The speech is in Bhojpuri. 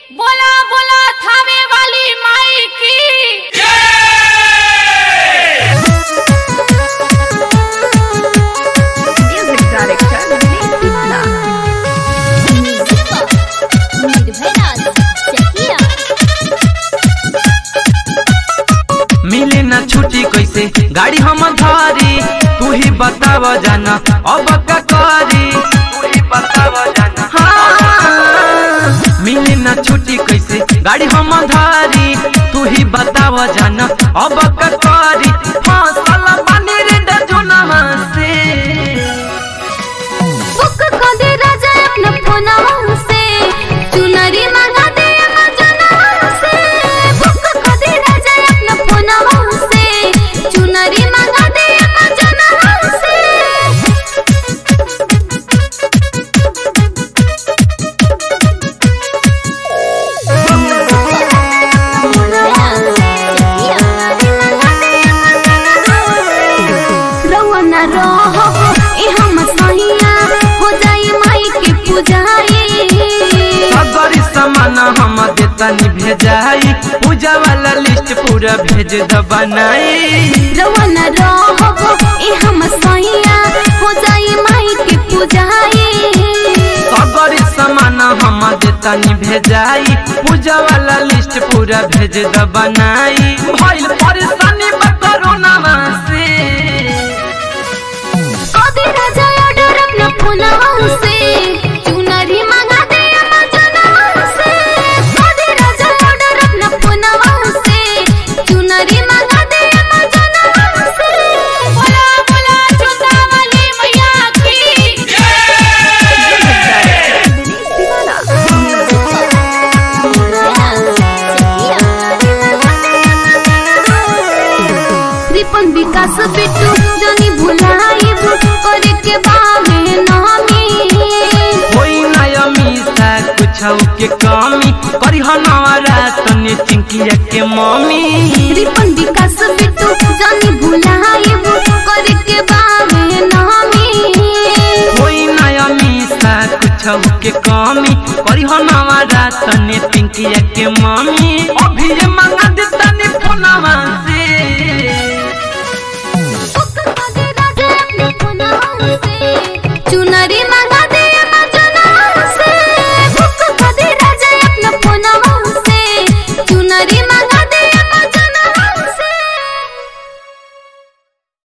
बोला बोला थावे वाली माई की Music director Vineet Tiwala. निर्भयराज चकिया मिले ना छुट्टी कैसे गाड़ी हम धारी तू ही बताव जाना अब का करी तू ही बताव जाना हाँ। मिले ना छुट्टी कैसे गाड़ी हम धारी तू ही बताव जाना अब का करी फसल पानी रे डजोना से बुक को दे राजा अपना फोनवा से चुनरी मंगा दे अमेजनवा से बुक को दे राजा अपना फोनवा से चुनरी मंगा दे अमेजनवा से रउआ ना रहब ए हम सहिया हो जाई माई के पूजाई सगरी सामान हम देतनी भेजाई पूजा वाला लिस्ट पूरा भेज द बनाई रउआ ना रहब ए हम सहिया हो जाई माई के पूजाई सगरी सामान हम देतनी भेजाई पूजा वाला लिस्ट पूरा भेज द बनाई भइल परेशानी बा कोरोना से कदी राजा ऑर्डर अपना फोनवा से चुनरी मंगा दे अमेजनवा से कदी राजा ऑर्डर अपना फोनवा से चुनरी मंगा दे अमेजनवा से बोला बोला जोता वाली मैया की Vineet Tiwala. रिपन विकास बिट्टू जानी भुलाइब करे के बामे नामी होई ना अमीसा कुछ के कमी करी हनवारा तने चिंकिया के मम्मी रिपन विकास बिट्टू जानी भुलाइब करे के बामे नामी कोई नया मीसा कुछ के कमी करी हो नवारा तने पिंकिया के मम्मी अभी ये मंगा दे तने फोनवा